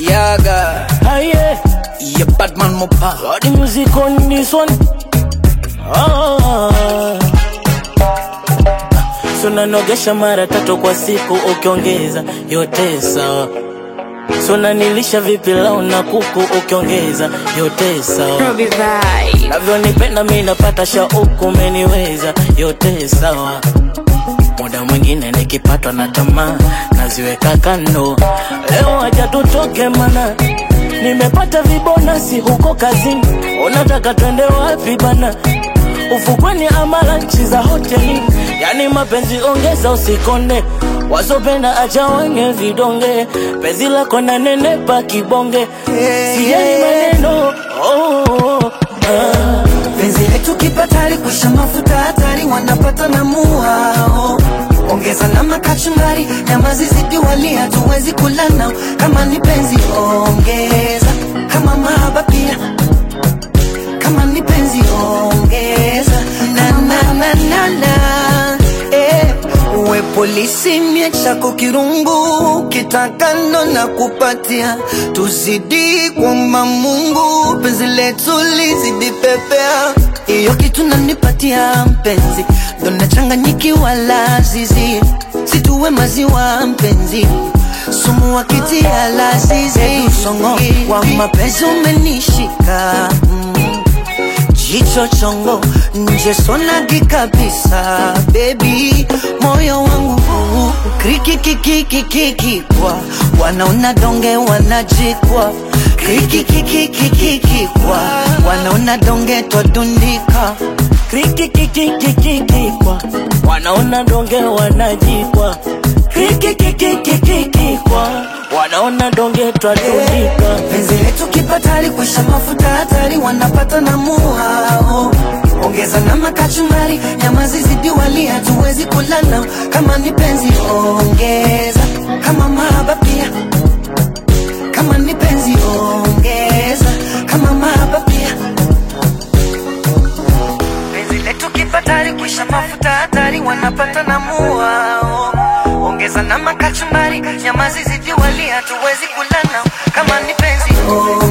Yaga, Aye, yeah, Batman Mopa. got the music on this one. Ah. So nanogesha mara tatu kwa siku ukiongeza yote sawa. So nanilisha vipilau na kuku ukiongeza yote sawa. Robbie Vibe. Navyonipenda mi napata shauku, umeniweza yote sawa. Muda mwingine nikipatwa na tamaa naziweka kando. Leo aja tutoke mana, nimepata vibonasi huko kazini. Unataka twende wapi bana? Ufukweni ama lanchi za hoteli? Yani mapenzi ongeza, usikonde. Wazopenda acha wenye vidonge, penzi lako na nenepa kibonge, sijali maneno oh, oh, oh, ah. penzi letu kipatari kusha mafuta hatari wanapata na muhao ongeza na makachumbari nyama zizidi wali hatuwezi kula nao kama ni penzi ongeza kama mahaba pia kama ni penzi ongeza na na na na na eh uwe polisi mie chako kirungu kitakano na kupatia tuzidi kwamba Mungu penzi letu lizidi pepea iyo kitu nanipatia mpenzi ndo nachanganyikiwa lazizi situwe maziwa mpenzi sumu wakitia lazizi songo wa mapenzi umenishika mm. Jicho chongo nje sonagi kabisa baby moyo wangu krikikikikikikikwa wanaona donge wanajikwa krikikikikikikikwa wanaona donge twadundika krikikikikikikwa wanaona donge wanajikwa krikikikikikikwa wanaona donge twadundika penzi letu kipatari kwisha mafuta hatari wanapata na muhao ongeza na makachumbari nyama zizidi wali hatuwezi kula nao kama ni penzi ongeza kama mahaba pia kama ni penzi ongeza kama mahaba pia penzi letu kipatari kwisha mafuta hatari wanapata na muhao ongeza na makachumbari nyama zizidi wali hatuwezi kula nao kama ni penzi ongeza